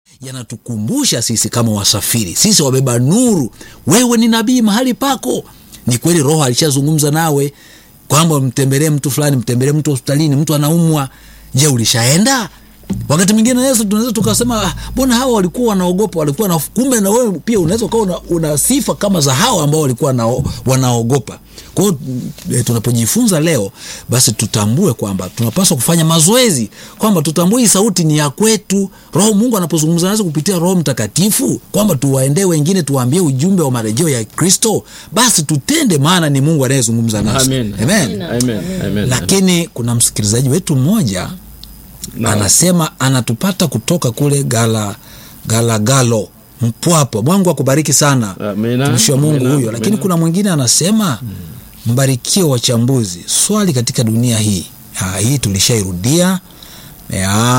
yanatukumbusha sisi kama wasafiri, sisi wabeba nuru. Wewe ni nabii mahali pako. Ni kweli Roho alishazungumza nawe kwamba mtembelee mtu fulani, mtembelee mtu hospitalini, mtu anaumwa. Je, ulishaenda? Wakati mwingine Yesu tunaweza tukasema mbona hawa walikuwa wanaogopa, walikuwa na kumbe, na wewe pia unaweza ukawa una, una sifa kama za hawa ambao walikuwa na, wanaogopa. Kwa hiyo e, tunapojifunza leo basi tutambue kwamba tunapaswa kufanya mazoezi, kwamba tutambue hii sauti ni ya kwetu. Roho Mungu anapozungumza nasi kupitia Roho Mtakatifu, kwamba tuwaendee wengine, tuwaambie ujumbe wa marejeo ya Kristo, basi tutende, maana ni Mungu anayezungumza nasi. Amen. Amen. Amen. Amen. Lakini kuna msikilizaji wetu mmoja Na- anasema anatupata kutoka kule gala galagalo Mpwapwa. Mungu akubariki sana Amina. mtumishi wa Mungu Amina. huyo. Lakini Amina. kuna mwingine anasema mbarikiwe wachambuzi, swali katika dunia hii. Ha, hii tulishairudia. Ya,